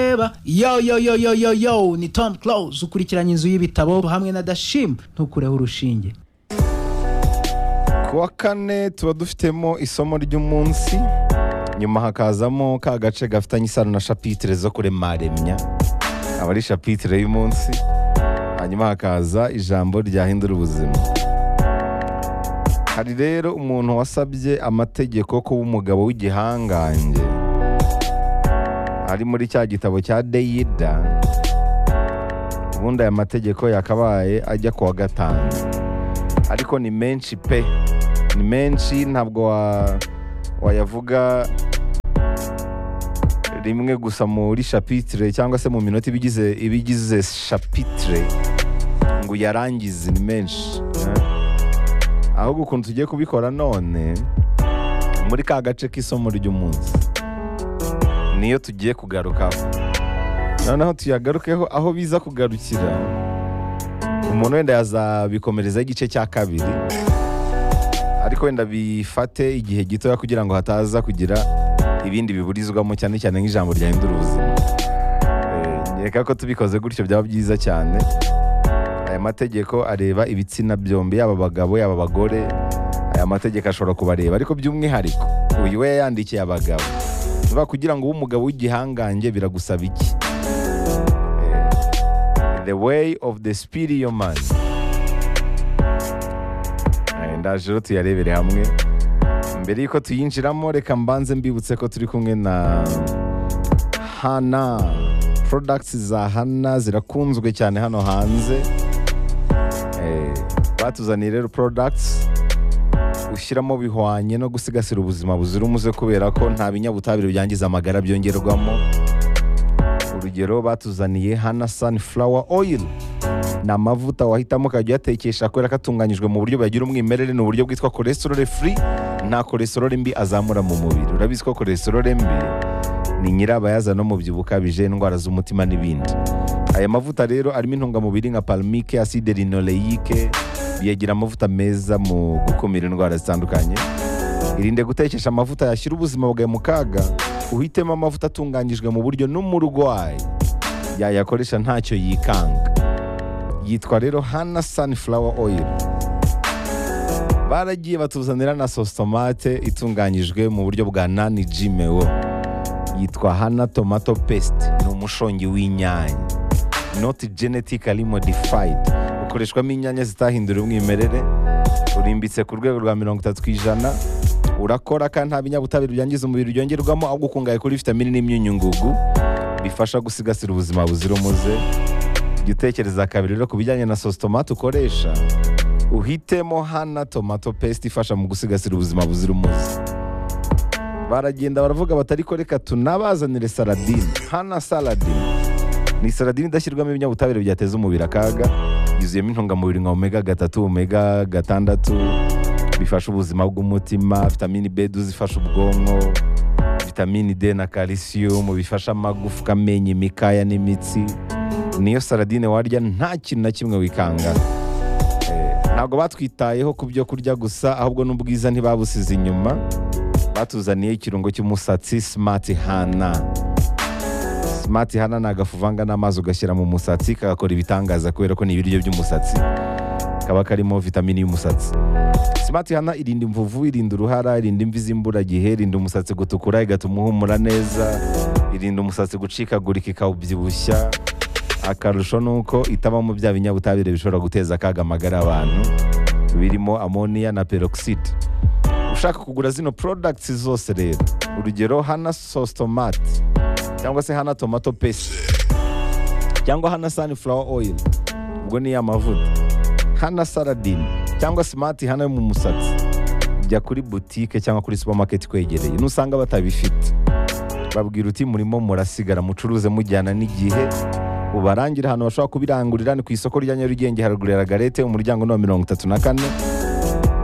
ureba yo yo yo yo yo yo ni tom close ukurikiranye inzu y'ibitabo hamwe na dashim ntukureho urushinge ku wa kane tuba dufitemo isomo ry'umunsi nyuma hakazamo ka gace gafitanye isano na shapitire zo kuremaremya aba ari shapitire y'umunsi hanyuma hakaza ijambo ryahindura ubuzima hari rero umuntu wasabye amategeko kuba umugabo w'igihangange ari muri cya gitabo cya deyida ubundi aya mategeko yakabaye ajya ku wa gatanu ariko ni menshi pe ni menshi ntabwo wa- wayavuga rimwe gusa muri shapitire cyangwa se mu minota ibigize ibigize shapitire ngo uyarangize ni menshi eh. ahubwo ukuntu tugiye kubikora none muri ka gace k'isomo ry'umunsi niyo tugiye kugarukaho noneho tuyagarukeho aho biza kugarukira umuntu wenda yazabikomerezaho igice cya kabiri ariko wenda bifate igihe gitoya kugira ngo hataza kugira ibindi biburizwamo cyane cyane nk'ijambo ryahindura ubuzima Eh, nkeka ko tubikoze gutyo byaba byiza cyane aya mategeko areba ibitsina byombi yaba abagabo yaba abagore aya mategeko ashobora kubareba ariko by'umwihariko uyu we yayandikiye abagabo bivuga kugira ngo ube umugabo w'igihangange biragusaba iki Eh, the way of the superior man Eh, ndaje rero tuyarebere hamwe mbere y'uko tuyinjiramo reka mbanze mbibutse ko turi kumwe na hana products za hana zirakunzwe cyane hano hanze Eh, batuzaniye rero products ushyiramo bihwanye no gusigasira ubuzima buzira umuze kubera ko nta binyabutabire byangiza amagara byongerwamo urugero batuzaniye hana sunflower oil ni amavuta wahitamo ukajya uyatekesha kubera ko atunganyijwe mu buryo bagira umwimerere ni uburyo bwitwa cholesterol free nta cholesterol mbi azamura mu mubiri urabizi ko cholesterol mbi ni nyirabayazana n'umubyibuho ukabije indwara z'umutima n'ibindi aya mavuta rero arimo intungamubiri nka palmike acide linoleique biyagira amavuta meza mu gukumira indwara zitandukanye irinde gutekesha amavuta yashyira ubuzima bwawe mu kaga uhitemo amavuta atunganyijwe mu buryo n'umurwayi yayakoresha ntacyo yikanga yitwa rero hana sunflower oil baragiye batuzanira na sositomate itunganyijwe mu buryo bwa nani jimewo yitwa hana tomato paste ni umushongi w'inyanya not genetically modified ukoreshwamo inyanya zitahindura umwimerere urimbitse ku rwego rwa mirongo itatu ku ijana urakora kandi nta binyabutabire byangiza umubiri byongerwamo ahubwo ukungahaye kuri vitamini n'imyunyungugu bifasha gusigasira ubuzima buzira umuze jya utekereza kabiri rero ku bijyanye na sositomate ukoresha uhitemo hana tomato paste ifasha mu gusigasira ubuzima buzira umuze baragenda baravuga batari ko reka tunabazanire saladine hana saladine ni saladine idashyirwamo ibinyabutabire byateza umubiri akaga yuzuyemo intungamubiri nka omega gatatu omega gatandatu bifasha ubuzima bw'umutima vitamini b zifasha ubwonko vitamini d na calcium bifasha amagufwa amenyo imikaya n'imitsi niyo saladine warya nta kintu na kimwe wikanga ntabwo batwitayeho ku byo kurya gusa ahubwo n'ubwiza ntibabusize inyuma batuzaniye ikirungo cy'umusatsi simati hana simati hana ni agafu uvanga n'amazi ugashyira mu musatsi kagakora ibitangaza kubera ko ni ibiryo by'umusatsi kaba karimo vitamini y'umusatsi simati hana irinda imvuvu irinda uruhara irinda imvi z'imburagihe irinda umusatsi gutukura igatuma uhumura neza irinda umusatsi gucikagurika ikawubyibushya akarusho ni uko itabamo bya binyabutabire bishobora guteza akaga amagara abantu birimo amoniya na peroxide ushaka kugura zino products zose rero urugero hana sositomate cyangwa se hana tomato paste cyangwa hana sunflower oil ubwo ni ya mavuta hana saladine cyangwa smart hana yo mu musatsi jya kuri butike cyangwa kuri supermarket kwegereye nusanga batabifite babwira uti murimo murasigara mucuruze mujyana n'igihe ubarangira ahantu bashobora kubirangurira ni ku isoko rya nyarugenge haruguru ya ragarete umuryango ni wa mirongo itatu na kane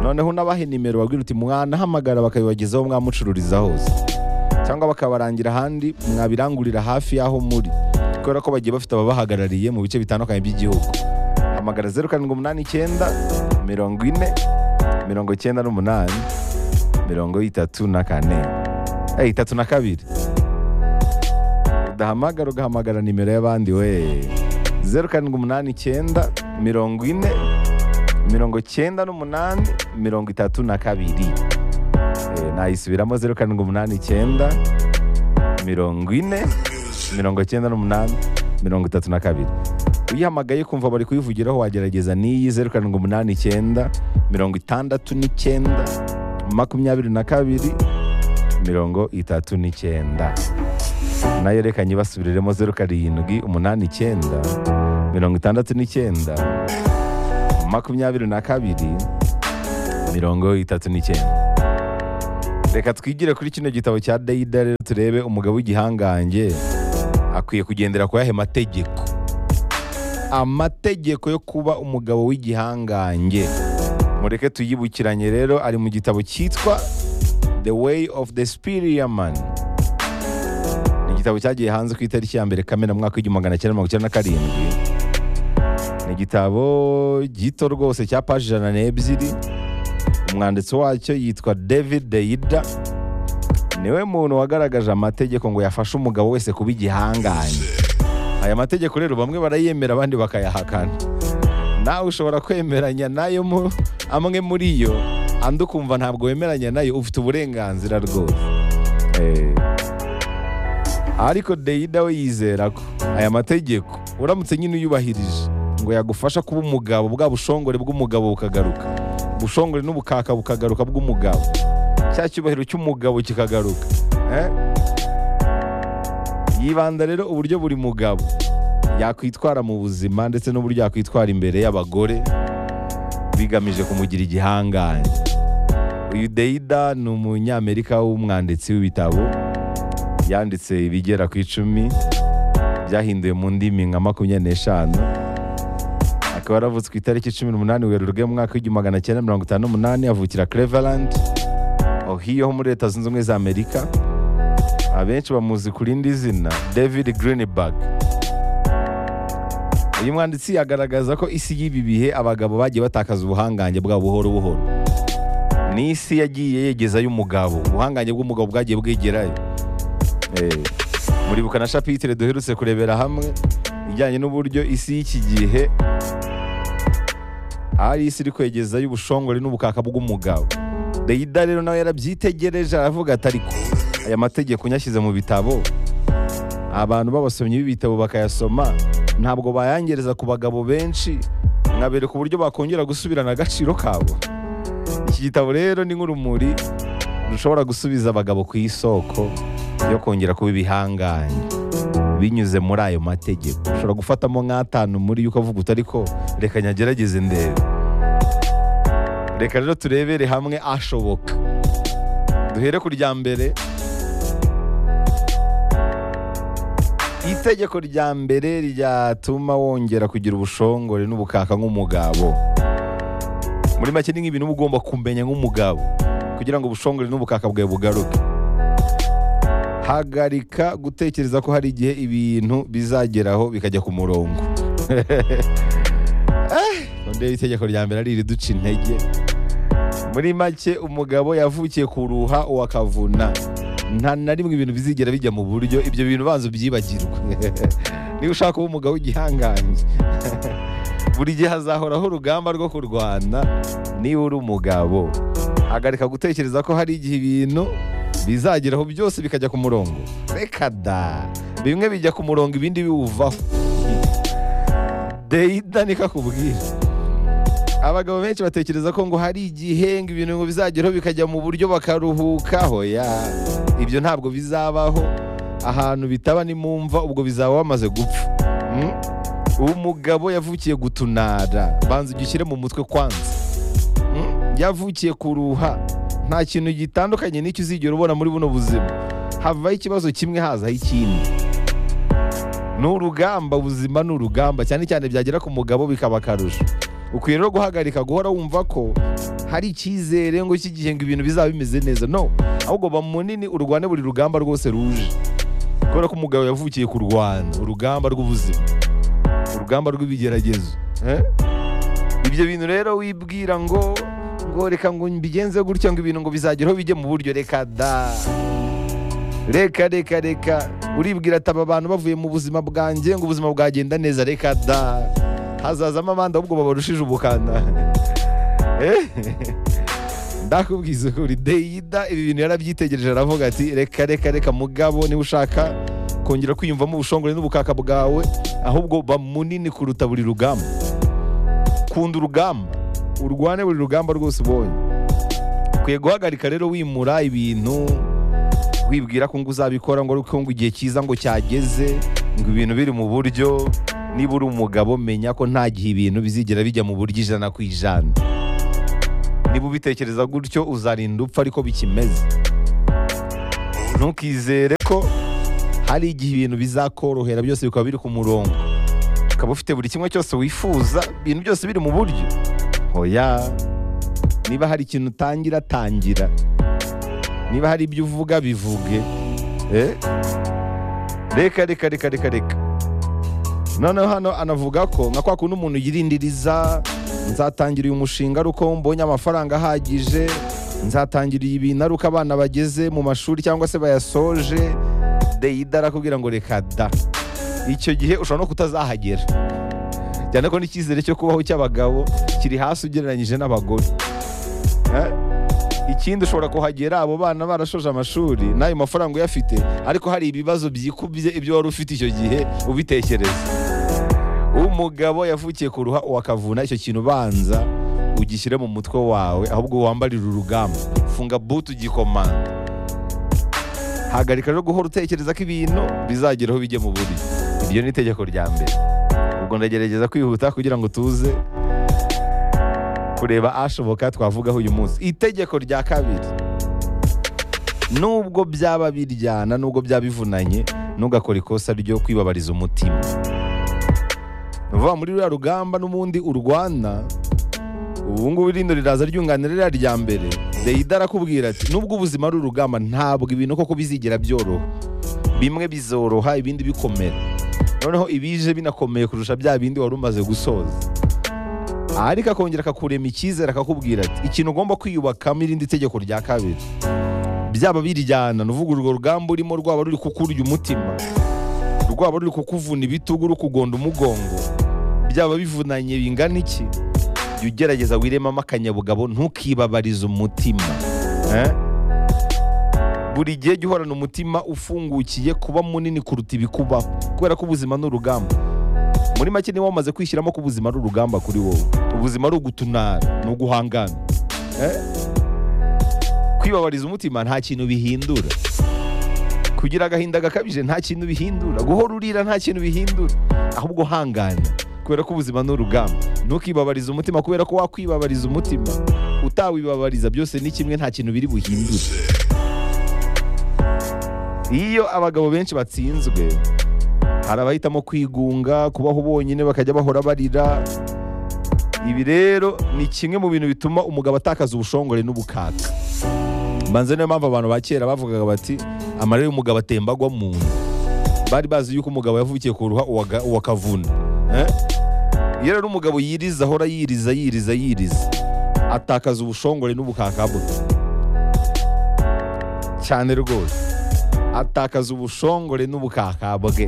noneho unabahe nimero babwira uti mwanahamagara bakabibagezaho mwamucururiza hose cyangwa bakabarangira ahandi mwabirangurira hafi y'aho muri kubera ko bagiye bafite ababahagarariye mu bice bitandukanye by'igihugu hamagara zeru karindwi umunani icyenda mirongo ine mirongo icyenda n'umunani mirongo itatu na kane eh, itatu na kabiri udahamagara ugahamagara nimero y'abandi we zeru karindwi umunani icyenda mirongo ine mirongo icyenda n'umunani mirongo itatu na kabiri Eh, nayisubiramo zeru karindwi umunani icyenda mirongo ine mirongo icyenda n'umunani mirongo itatu na kabiri uyihamagaye kumva bari kuyivugiraho wagerageza n'iyi zeru karindwi umunani icyenda mirongo itandatu n'icyenda makumyabiri na kabiri mirongo itatu n'icyenda nayo reka nyibasubiriremo zeru karindwi umunani icyenda mirongo itandatu n'icyenda makumyabiri na kabiri mirongo itatu n'icyenda reka twigire kuri kino gitabo cya dayida rero turebe umugabo w'igihangange akwiye kugendera ku yahe mategeko amategeko yo kuba umugabo w'igihangange mureke tuyibukiranye rero ari mu gitabo cyitwa the way of the superior man ni igitabo cyagiye hanze ku itariki ya mbere kamena mu mwaka w'igihumbi magana cyenda mirongo icyenda na karindwi ni igitabo gito rwose cya paji ijana n'ebyiri umwanditsi wacyo yitwa david deida niwe muntu wagaragaje amategeko ngo yafashe umugabo wese kuba igihangange aya mategeko rero bamwe barayemera abandi bakayahakana nawe ushobora kwemeranya nayo mu- amwe muri yo andi ukumva ntabwo wemeranya nayo ufite uburenganzira rwose Eh, ariko deida we yizera ko aya mategeko uramutse nyine uyubahirije ngo yagufasha kuba umugabo bwa bushongore bw'umugabo bukagaruka ubushongore n'ubukaka bukagaruka bw'umugabo cya cyubahiro cy'umugabo kikagaruka eh? yibanda rero uburyo buri mugabo yakwitwara mu buzima ndetse n'uburyo yakwitwara imbere y'abagore bigamije kumugira igihangange uyu deida ni umunyamerika w'umwanditsi w'ibitabo yanditse ibigera ku icumi byahinduwe mu ndimi nka makumyabiri n'eshanu akaba yaravutse ku itariki cumi n'umunani werurwe mu mwaka w'igihumbi magana cyenda mirongo itanu n'umunani avukira cleveland ohio ho muri leta zunze ubumwe za amerika abenshi bamuzi ku rindi zina david greenberg uyu mwanditsi agaragaza ko isi y'ibi bihe abagabo bagiye batakaza ubuhangange bwabo buhoro buhoro ni isi yagiye yegezayo umugabo ubuhangange bw'umugabo bwagiye bwegerayo Eh, muribuka na shapitire duherutse kurebera hamwe ijyanye n'uburyo isi y'iki gihe ari isi iri kwegezayo ubushongore n'ubukaka bw'umugabo deida rero nawe yarabyitegereje aravuga ati ariko aya mategeko nyashyize mu bitabo abantu b'abasomyi b'ibitabo bakayasoma ntabwo bayangereza ku bagabo benshi nkabereka uburyo bakongera gusubirana agaciro kabo iki gitabo rero ni nk'urumuri rushobora gusubiza abagabo ku isoko yo kongera kuba ibihangange binyuze muri ayo mategeko ushobora gufatamo nk'atanu muri yo ukavuga uti ariko reka nyagerageze ndebe reka rero turebere hamwe ashoboka duhere ku rya mbere itegeko rya mbere ryatuma wongera kugira ubushongore n'ubukaka nk'umugabo muri make ni nk'ibintu uba ugomba kumenya nk'umugabo kugira ngo ubushongore n'ubukaka bwawe bugaruke hagarika gutekereza ko hari igihe ibintu bizageraho bikajya ku murongo ndeba itegeko rya mbere ari iriduca intege muri make umugabo yavukiye kuruha uwa kavuna nta na rimwe ibintu bizigera bijya mu buryo ibyo bintu banza ubyibagirwe niba ushaka kuba umugabo w'igihangange buri gihe hazahoraho urugamba rwo kurwana niba uri umugabo hagarika gutekereza ko hari igihe ibintu bizageraho byose bikajya ku murongo reka da bimwe bijya ku murongo ibindi biwuvaho deida niko akubwira abagabo benshi batekereza ko ngo hari igihe ngo ibintu ngo bizageraho bikajya mu buryo bakaruhukaho ya ibyo ntabwo bizabaho ahantu bitaba ni mu mva ubwo bizaba wamaze gupfa Mm? umugabo yavukiye gutunara banza ugishyire mu mutwe kwanza Mm? yavukiye kuruha nta kintu gitandukanye n'icyo uzigera ubona muri buno buzima havaho ikibazo kimwe hazaho ikindi ni urugamba ubuzima ni urugamba cyane cyane byagera ku mugabo bikaba akarusho ukwiye rero guhagarika guhora wumva ko hari icyizere ngo cy'igihe ngo ibintu bizaba bimeze neza no ahubwo ba munini urwane buri rugamba rwose ruje kubera ko umugabo yavukiye kurwana urugamba rw'ubuzima urugamba rw'ibigeragezo eh? ibyo bintu rero wibwira ngo ngo reka ngo mbigenze gutya ngo ibintu ngo bizageraho bijye mu buryo reka da reka reka reka uribwira ati aba bantu bavuye mu buzima bwanjye ngo ubuzima bwagenda neza reka da hazazamo abandi ahubwo babarushije ubukana Eh? ndakubwiza ukuri deyida ibi bintu yarabyitegereje aravuga ati reka reka reka mugabo niba ushaka kongera kwiyumvamo ubushongore n'ubukaka bwawe ahubwo ba munini kuruta buri rugamba kunda urugamba urwane buri rugamba rwose ubonye ukwiye guhagarika rero wimura ibintu wibwira ko ngo uzabikora ngo ariko ngo igihe cyiza ngo cyageze ngo ibintu biri mu buryo niba uri umugabo menya ko nta gihe ibintu bizigera bijya mu buryo ijana ku ijana niba ubitekereza gutyo uzarinda upfa ariko bikimeze ntukizere ko hari igihe ibintu bizakorohera byose bikaba biri ku murongo ukaba ufite buri kimwe cyose wifuza ibintu byose biri mu buryo hoya niba hari ikintu utangira tangira niba hari ibyo uvuga bivuge Eh? reka reka reka reka reka noneho hano anavuga ko nka kwa kundi umuntu yirindiriza nzatangira uyu mushinga ari uko mbonye amafaranga ahagije nzatangira iyi bintu ari uko abana bageze mu mashuri cyangwa se bayasoje deyida arakubwira ngo reka da icyo gihe ushobora no kutazahagera cyane ko n'icyizere cyo kubaho cy'abagabo kiri hasi ugereranyije n'abagore Eh? ikindi ushobora kuhagera abo bana barashoje amashuri n'ayo mafaranga uyafite ariko hari ibibazo byikubye ibyo wari ufite icyo gihe ubitekereza umugabo yavukiye ku ruha wakavuna icyo kintu ubanza ugishyire mu mutwe wawe ahubwo wambarire urugamba funga butu ugikomanda hagarika rero guhora utekereza ko ibintu bizageraho bijye mu buri iryo ni itegeko rya mbere ubwo ndagerageza kwihuta kugira ngo tuze kureba ashoboka twavugaho uyu munsi itegeko rya kabiri nubwo byaba biryana nubwo byaba bivunanye ntugakore ikosa ryo kwibabariza umutima ni ukuvuga muri ruriya rugamba n'ubundi urwana ubu ngubu irindi riraza ryunganira ririya rya mbere deyida arakubwira ati nubwo ubuzima ari urugamba ntabwo ibintu koko bizigera byoroha bimwe bizoroha ibindi bikomera noneho ibije binakomeye kurusha bya bindi wari umaze gusoza ariko akongera akakurema icyizere akakubwira ati ikintu ugomba kwiyubakamo irindi tegeko rya kabiri byaba biryana ni uvuga urwo rugamba urimo rwaba ruri kukurya umutima rwaba ruri kukuvuna ibitugu rukugonda umugongo byaba bivunanye bingana iki jya ugerageza wiremamo akanyabugabo ntukibabarize umutima Eh? buri gihe jya uhorana umutima ufungukiye kuba munini kuruta ibikubaho kubera ko ubuzima ni urugamba muri make niba wamaze kwishyiramo ko ubuzima ari urugamba kuri wowe ubuzima ari ugutunara ni uguhangana Eh? kwibabariza umutima nta kintu bihindura kugira agahinda gakabije nta kintu bihindura guhora urira nta kintu bihindura ahubwo hangana kubera ko ubuzima ni urugamba ntukibabarize umutima kubera ko wakwibabariza umutima utawibabariza byose ni kimwe nta kintu biri buhindure iyo abagabo benshi batsinzwe hari abahitamo kwigunga kubaho bonyine bakajya bahora barira ibi rero ni kimwe mu bintu bituma umugabo atakaza ubushongore n'ubukaka mbanze niyo mpamvu abantu ba kera bavugaga bati amarira y'umugabo atemba agwa mu nda bari bazi yuko umugabo yavukiye ku ruha uwaga- uwakavuna Eh? iyo rero umugabo yiriza ahora yiriza yiriza yiriza atakaza ubushongore n'ubukaka bwe cyane rwose atakaza ubushongore n'ubukaka bwe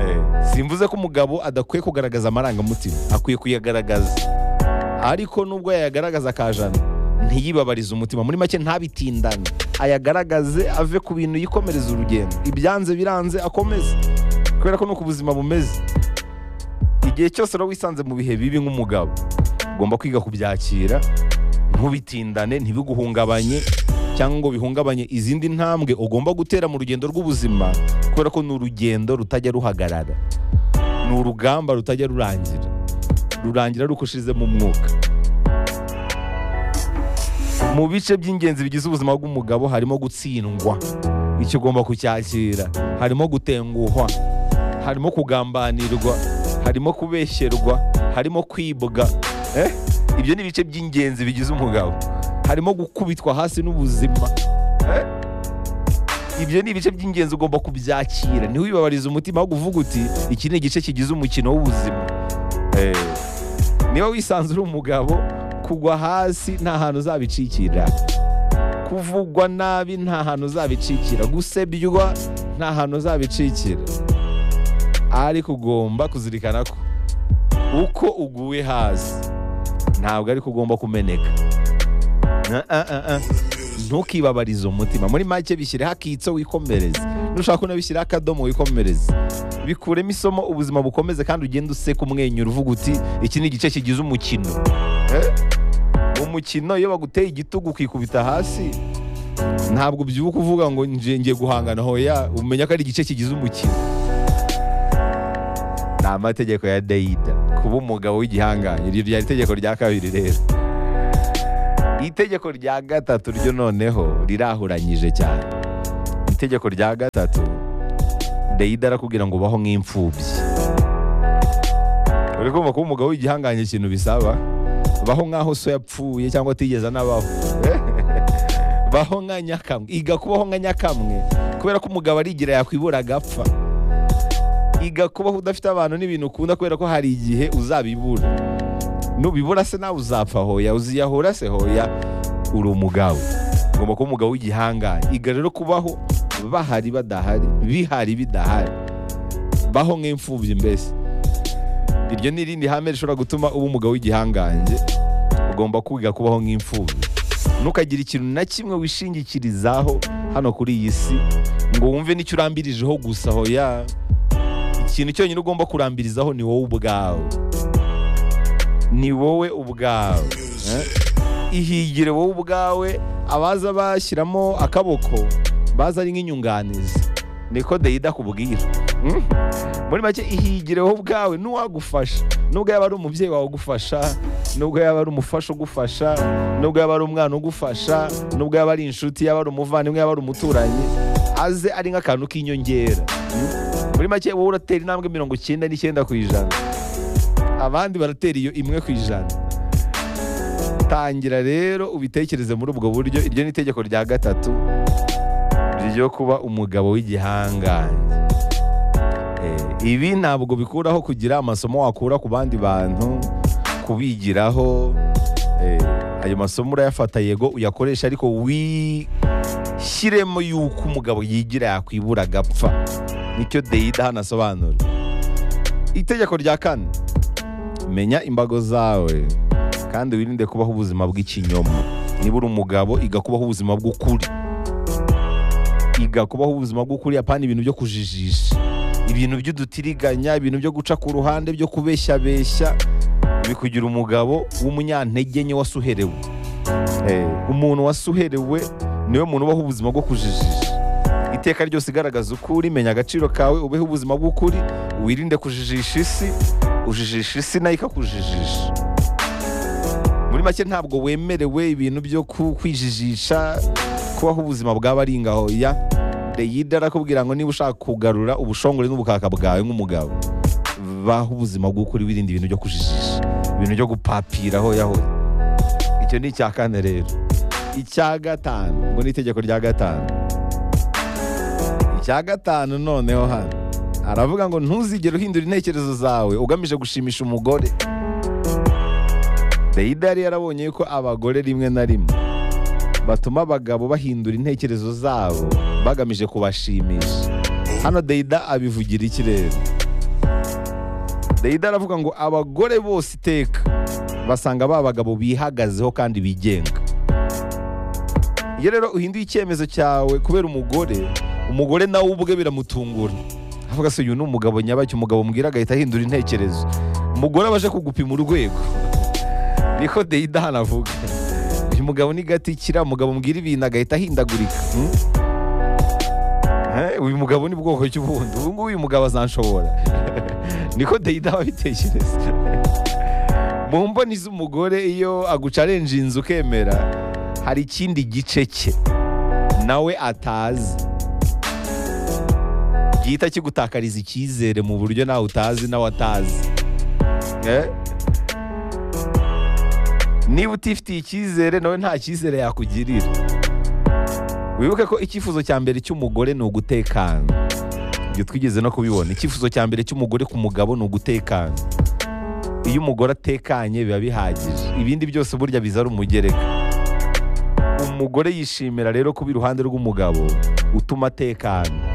Eh, simvuze ko umugabo adakwiye kugaragaza amarangamutima akwiye kuyagaragaza ariko nubwo yayagaragaza akajana ntiyibabarize umutima muri make ntabitindane ayagaragaze ave ku bintu yikomereza urugendo ibyanze biranze akomeze kubera ko ni uko ubuzima bumeze igihe cyose rero wisanze mu bihe bibi nk'umugabo ugomba kwiga kubyakira ntubitindane ntibiguhungabanye cyangwa ngo bihungabanye izindi ntambwe ugomba gutera mu rugendo rw'ubuzima kubera ko ni urugendo rutajya ruhagarara ni urugamba rutajya rurangira rurangira rukushize mu mwuka mu bice by'ingenzi bigize ubuzima bw'umugabo harimo gutsindwa icyo ugomba kucyakira harimo gutenguhwa harimo kugambanirwa harimo kubeshyerwa harimo kwibwa Eh? ibyo ni ibice by'ingenzi bigize umugabo harimo gukubitwa hasi n'ubuzima Eh? ibyo ni ibice by'ingenzi ugomba kubyakira niho wibabariza umutima ahubwo uvuga uti iki ni igice kigize umukino w'ubuzima Eh, niba wisanze uri umugabo kugwa hasi nta hantu uzabicikira kuvugwa nabi nta hantu uzabicikira gusebywa nta hantu uzabicikira ariko ugomba kuzirikana ko uko uguye hasi ntabwo ariko ugomba kumeneka Ah, ah, ah, ah. ntukibabarize umutima muri make bishyireho akitso wikomereze nushaka unabishyireho akadomo wikomereze bikuremo isomo ubuzima bukomeze kandi ugende useka umwenyura uvuga uti iki ni igice kigize umukino Eh? umukino iyo baguteye igitugu ukikubita hasi ntabwo ubyuka uvuga ngo nje ngiye guhangana hoya umenya ko ari igice kigize umukino ni amategeko ya dayida kuba umugabo w'igihangange iryo ryari itegeko rya kabiri rero itegeko rya gatatu ryo noneho rirahuranyije cyane itegeko rya gatatu dayida arakubwira ngo ubaho nk'imfubyi uri kumva kuba umugabo w'igihangange ikintu bisaba baho nk'aho so yapfuye cyangwa atigeze anabaho baho nka nyakamwe iga kubaho nka nyakamwe kubera ko umugabo arigira yakwibura agapfa iga kubaho udafite abantu n'ibintu ukunda kubera ko hari igihe uzabibura nubibura se nawe uzapfa hoya uziyahura se hoya uri umugabo ugomba kuba umugabo w'igihangange iga rero kubaho bahari badahari bihari bidahari baho nk'imfubyi mbese iryo ni irindi hame rishobora gutuma uba umugabo w'igihangange ugomba kwiga kubaho nk'imfubyi ntukagire ikintu na kimwe wishingikirizaho hano kuri iyi si ngo wumve n'icyo urambirijeho gusa hoya ikintu cyonyine ugomba kurambirizaho ni wowe ubwawe ni wowe ubwawe Eh? ihigire wowe ubwawe abaza bashyiramo akaboko baza ari nk'inyunganizi niko deyida akubwira Mm? muri make ihigire wowe ubwawe n'uwagufasha nubwo yaba ari umubyeyi wawe ugufasha nubwo yaba ari umufasha ugufasha nubwo yaba ari umwana ugufasha nubwo yaba ari inshuti yaba ari umuvandimwe yaba ari umuturanyi aze ari nk'akantu k'inyongera Mm? muri make wowe uratera intambwe mirongo icyenda n'icyenda ku ijana abandi baratera iyo imwe ku ijana tangira rero ubitekereze muri ubwo buryo iryo ni itegeko rya gatatu ryo kuba umugabo w'igihangange Eh, ibi ntabwo bikuraho kugira amasomo wakura ku bandi bantu kubigiraho Eh, ayo masomo urayafata yego uyakoresha ariko wishyiremo yuko umugabo yigira yakwibura agapfa nicyo deyida hano asobanura itegeko rya kane menya imbago zawe kandi wirinde kubaho ubuzima bw'ikinyoma niba uri umugabo iga kubaho ubuzima bw'ukuri iga kubaho ubuzima bw'ukuri apana ibintu byo kujijisha ibintu by'udutiriganya ibintu byo guca ku ruhande byo kubeshyabeshya bikugira umugabo w'umunyantege nke wasuherewe Eh, umuntu wasuherewe niwe muntu ubaho ubuzima bwo kujijisha iteka ryose igaragaza ukuri menya agaciro kawe ubeho ubuzima bw'ukuri wirinde kujijisha isi ujijisha isi nayo ikakujijisha muri make ntabwo wemerewe ibintu byo ku- kwijijisha kubaho ubuzima bwaba ari ngaho ya deyida arakubwira ngo niba ushaka kugarura ubushongore n'ubukaka bwawe nk'umugabo baho ubuzima bw'ukuri wirinda ibintu byo kujijisha ibintu byo gupapiraho yaho icyo ni icya kane rero icya gatanu ngo ni itegeko rya gatanu icya gatanu noneho hano aravuga ngo ntuzigere uhindura intekerezo zawe ugamije gushimisha umugore Dayida yari yarabonye yuko abagore rimwe na rimwe batuma abagabo bahindura intekerezo zabo bagamije kubashimisha hano Dayida abivugira iki rero Dayida aravuga ngo abagore bose iteka basanga ba bagabo bihagazeho kandi bigenga iyo rero uhinduye icyemezo cyawe kubera umugore umugore nawe ubwe biramutungura avuga se uyu ni umugabo nyabaki umugabo mbwira agahita ahindura intekerezo umugore abaje kugupima urwego niko deyida hano avuga uyu mugabo ni gatikira umugabo mbwira ibintu agahita ahindagurika hmm? Eh, uyu mugabo ni bwoko ki ubundi ubu ngubu uyu mugabo azanshobora niko deyida aba abitekereza mu mboni z'umugore iyo agucarenje inzu ukemera hari ikindi gice cye nawe atazi gihita kigutakariza icyizere mu buryo nawe utazi nawe atazi Eh? niba utifitiye icyizere nawe nta cyizere yakugirira wibuke ko icyifuzo cya mbere cy'umugore ni ugutekana ibyo twigeze no kubibona icyifuzo cya mbere cy'umugore ku mugabo ni ugutekana iyo umugore atekanye biba bihagije ibindi byose burya biza ari umugereka umugore yishimira rero kuba iruhande rw'umugabo utuma atekana